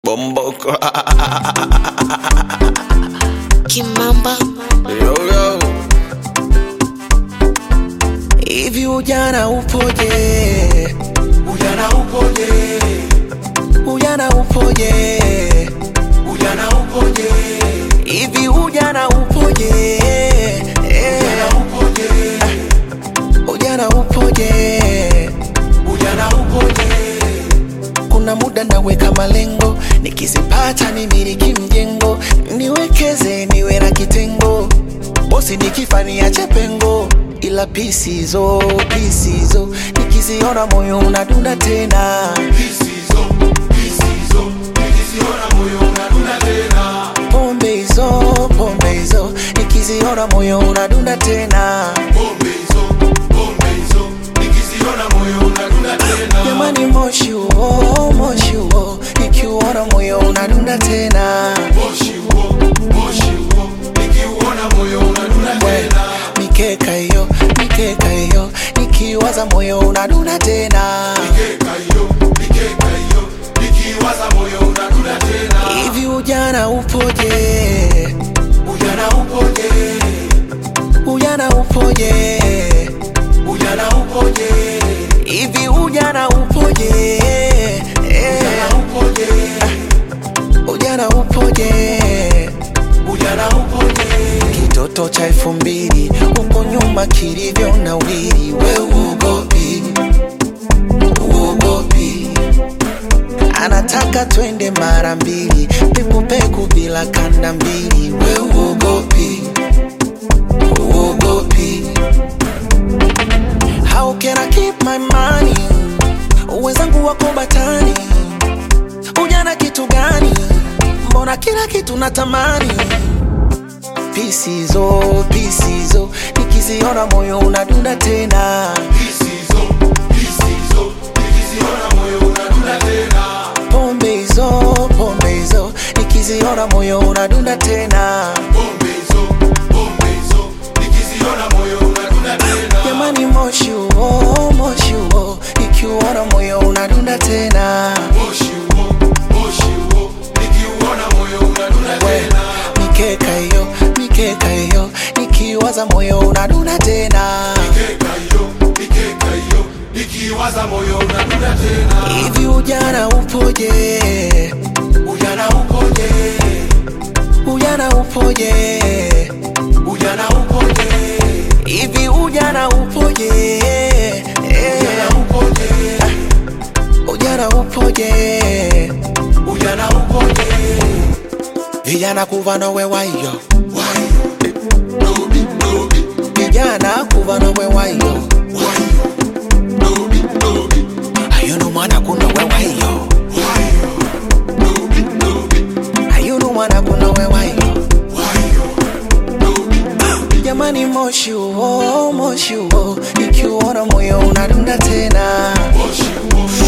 Bomboko. Kimamba yo, yo. Hivi ujana upoje? Ujana upoje? Ujana upoje? Ujana upoje? Hivi ujana upoje? Eh, Ujana upoje? Ujana upoje? Ujana upoje? Kuna muda naweka malengo, nikizipata nimiliki mjengo, niwekeze niwe na kitengo, bosi nikifania chepengo, ila pisizo pisizo, nikiziona moyo unadunda tena. Pisizo, pisizo, nikiziona moyo unadunda tena. Pombe hizo pombe hizo, nikiziona moyo unadunda tena. Pombe hizo, pombe hizo, nikiziona moyo unadunda tena. Jamani, moshi huo moshi huo, nikiuona moyo unadunda tena. Moshi huo, moshi huo, nikiuona moyo unadunda tena. Mikeka hiyo mikeka hiyo, nikiwaza moyo unadunda tena. Mikeka hiyo, mikeka hiyo, nikiwaza moyo unadunda tena. Hivi ujana upoje? Ujana upoje? Ujana upoje? Ujana upoje? Hivi ujana upoje? Eh, Ujana upoje? ujana upoje? Ujana upoje? Kitoto cha elfu mbili huko nyuma kilivyo na wili, we uogopi, uogopi. Anataka twende mara mbili, pekupeku bila kanda mbili, we uogopi, uogopi. How can I keep my money? Wenzangu wako batani, ujana kitu gani? Mbona kila kitu natamani pisizo pisizo nikiziona moyo unadunda tena Pisizo, pisizo, nikiziona moyo unadunda tena. pombe hizo pombe hizo nikiziona moyo unadunda tena Pombe hizo, pombe hizo, nikiziona moyo unadunda tena. jamani moshi huo moshi huo nikiuona moyo unadunda tena Moshi huo, moshi huo, nikiuona moyo unadunda tena. mikeka hiyo mikeka hiyo nikiwaza moyo unadunda tena Mikeka hiyo, mikeka hiyo, nikiwaza moyo unadunda tena. hivi ujana upoje Ujana upoje? ujana upoje Ujana upoje? hivi ujana upoje Eh, Ujana upoje? ujana upoje Ujana upoje? vijana kuva nowe wayo Wayo, dobi, dobi, vijana kuva nowe wayo wayo, dobi, dobi, ayunu mwana kunowe wayo wayo, dobi, dobi, ayunu mwana kunowe wayo wayo, dobi, dobi. jamani moshi huo moshi huo ikiuona moyo unadunda tena Moshi huo,